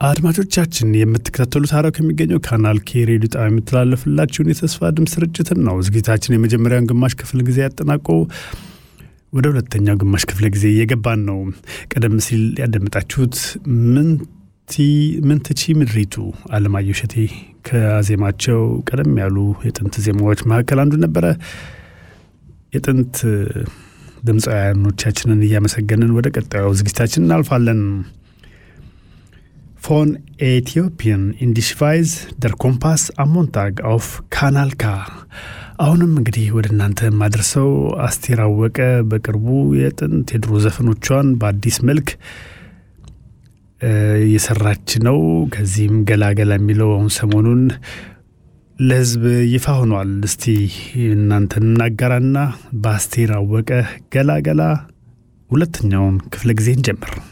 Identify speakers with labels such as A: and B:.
A: አድማጮቻችን የምትከታተሉት ሐረር ከሚገኘው ካናል ኬ ሬዲዮ ጣቢያ የምትላለፍላችሁን የተስፋ ድምፅ ስርጭትን ነው። ዝግጅታችን የመጀመሪያውን ግማሽ ክፍል ጊዜ ያጠናቆ ወደ ሁለተኛው ግማሽ ክፍለ ጊዜ እየገባን ነው። ቀደም ሲል ያደመጣችሁት ምንትቺ ምድሪቱ አለማየሁ እሸቴ ከዜማቸው ቀደም ያሉ የጥንት ዜማዎች መካከል አንዱ ነበረ። የጥንት ድምፃውያኖቻችንን እያመሰገንን ወደ ቀጣዩ ዝግጅታችን እናልፋለን። ፎን ኤቲዮፒያን ኢንዲሽቫይዝ ደር ኮምፓስ አሞንታግ አውፍ ካናል ካ። አሁንም እንግዲህ ወደ እናንተ የማደርሰው አስቴር አወቀ በቅርቡ የጥንት የድሮ ዘፈኖቿን በአዲስ መልክ እየሰራች ነው። ከዚህም ገላገላ የሚለው አሁን ሰሞኑን ለሕዝብ ይፋ ሆኗል። እስቲ እናንተን እናጋራና በአስቴር አወቀ ገላገላ ሁለተኛውን ክፍለ ጊዜ እንጀምር።